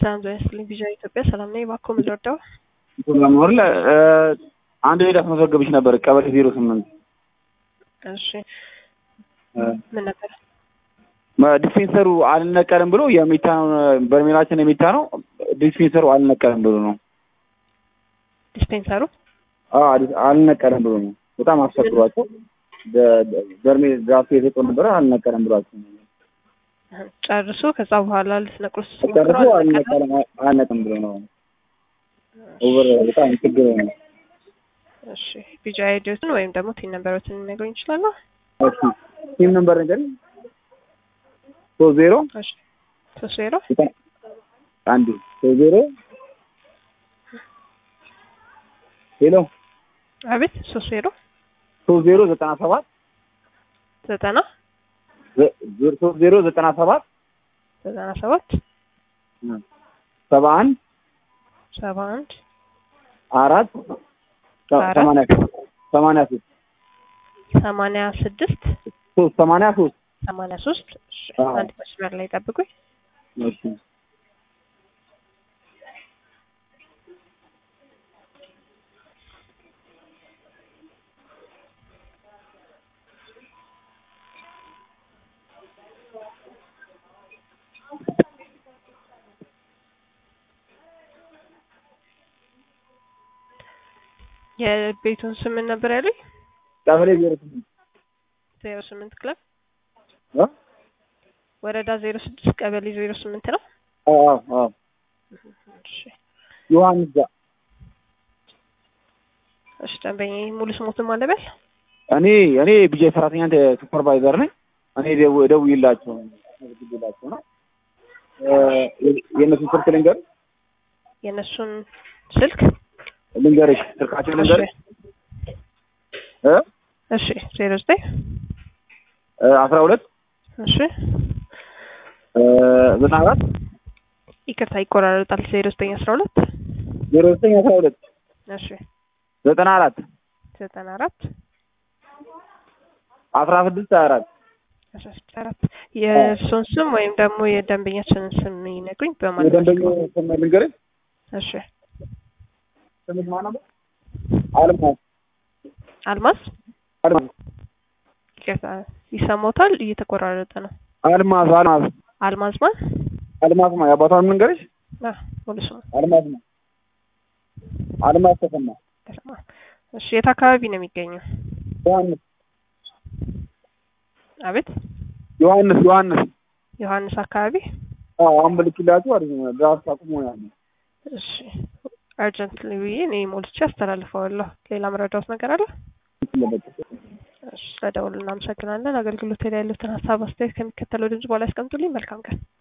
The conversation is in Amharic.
ሰላም ጤና ይስጥልኝ። ቪዥን ኢትዮጵያ ሰላም ነኝ። እባክዎ ምን ልርዳው? ለመሆን አንድ ቤት አስመዘገብሽ ነበር ቀበሌ ዜሮ ስምንት እሺ ምን ነበር? ዲስፔንሰሩ አልነቀልም ብሎ የሚታ ነው በርሜላችን የሚታ ነው። ዲስፔንሰሩ አልነቀልም ብሎ ነው። ዲስፔንሰሩ አዎ አዲ- አልነቀልም ብሎ ነው። በጣም አስቸግሯቸው በርሜል ራሱ የሰጠው ነበረ አልነቀልም ብሏቸው ነው። ጨርሶ ከዛ በኋላ ልትነቅሉት ጨርሶ ስትሞክሩ አልነቀለም። አልነቀልም አልነቀልም ብሎ ነው። ኦቨር በጣም ችግር ነው። እሺ ቢጃ አይዲዎትን ወይም ደግሞ ቲን ነምበሮትን ሊነግሩኝ ይችላሉ? እሺ ቲም ነምበር ነገር ሶስት ዜሮ እሺ ሶስት ዜሮ አንድ ሶስት ዜሮ ሄሎ አቤት ሶስት ዜሮ ሶስት ዜሮ ዘጠና ሰባት ዘጠና ዘ- ዜሮ- ሶስት ዜሮ ዘጠና ሰባት ዘጠና ሰባት ሰባ አንድ ሰባ አንድ አራት ሰ- አራት ሰማንያ ሰማንያ ሶስት ሰማንያ ስድስት ሶስት ሰማንያ ሶስት ሰማንያ ሶስት እሺ አዎ። አንድ መስመር ላይ ጠብቁኝ። እሺ የቤቱን ስም ምን ነበር ያሉኝ? ቀበሌ ዜሮ ስምንት ዜሮ ስምንት ክለብ እ? ወረዳ ዜሮ ስድስት ቀበሌ ዜሮ ስምንት ነው። አዎ አዎ አዎ እሺ ዮሐንስ ጋር እሺ ደንበኛ ሙሉ ስሞትን ማለበል እኔ እኔ ቢጃይ ሰራተኛ ሱፐርቫይዘር ነኝ። እኔ ደው- ደውዬላቸው ደውዬላቸው ነው እ፣ የእነሱን ስልክ ልንገር የእነሱን ስልክ ልንገርሽ ስልካቸው ልንገርሽ እ እሺ ዜሮ ዘጠኝ እ፣ አስራ ሁለት እሺ እ፣ ዘጠና አራት ይቅርታ ይቆራረጣል። ዜሮ ዘጠኝ አስራ ሁለት ዜሮ ዘጠኝ አስራ ሁለት እሺ ዘጠና አራት ዘጠና አራት አስራ ስድስት ሀያ አራት አስራ ስድስት አራት የእርሶን ስም ወይም ደግሞ የደንበኛችንን ስም ይነግሩኝ በማለት የደንበኛው ስም ልንገርሽ እሺ ስምሽ ማን ነበር? አልማዝ አልማዝ አልማዝ ይቅርታ ይሰማዎታል? እየተቆራረጠ ነው። አልማዝ አልማዝ አልማዝ ማን? አልማዝ ማ የአባቷን ልንገርሽ አ ሙሉ ስሙ አልማዝ ማ አልማዝ ተሰማ ተሰማ። እሺ የት አካባቢ ነው የሚገኘው? ዮሐንስ አቤት ዮሐንስ ዮሐንስ ዮሐንስ አካባቢ። አዎ አሁን ብልክላችሁ አሪፍ ነው። ድራፍት አቁሞ ያለ እሺ አርጀንትሊ ብዬ እኔ ሞልቼ አስተላልፈዋለሁ። ሌላ መረዳት ነገር አለ? እሺ ስለደውሉ እናመሰግናለን። አገልግሎት ላይ ያሉትን ሀሳብ አስተያየት ከሚከተለው ድምጽ በኋላ ያስቀምጡልኝ። መልካም ቀን።